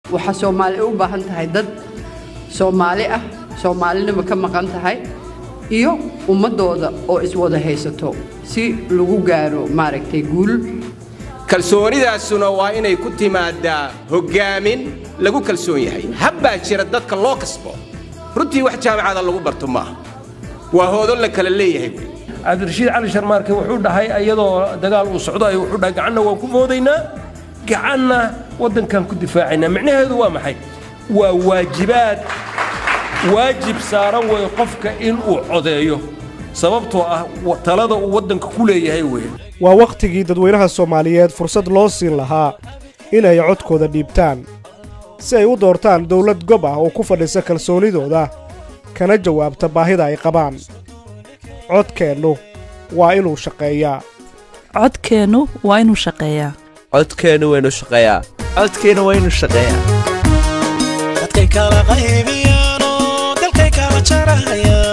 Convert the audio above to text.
waxaa soomaali u baahan tahay dad soomaali ah soomaalinima ka maqan tahay iyo ummaddooda oo iswada haysato si lagu gaaro maaragtay guul kalsoonidaasuna waa inay ku timaadaa hoggaamin lagu kalsoon yahay habbaa jira dadka loo kasbo runtii wax jaamacada lagu barto maaha waa hoodo la kala leeyahay cabdirashiid cali sharmaarke wuxuu dhahay iyadoo dagaal uu socdo ay wuxuu dhahay gacanna waan ku moodaynaa gacanna waddankan ku difaacaynaa micnaheedu waa maxay waa waajibaad waajib saaran weeye qofka inuu codeeyo sababtoo ah talada uu waddanka ku leeyahay weeye waa wakhtigii dadweynaha soomaaliyeed fursad loo siin lahaa inay codkooda dhiibtaan si ay u doortaan dawlad gob ah oo ku fadhisa kalsoonidooda kana jawaabta baahida ay qabaan codkeennu waa inuu shaqeeyaa codkeennu waa inuu shaqeeyaa codkeennu waynu shaqeeyaa codkeennu waa inuu shaqeeyaa dadkay kala qaybiyaan oo dalkay kala jarahayaan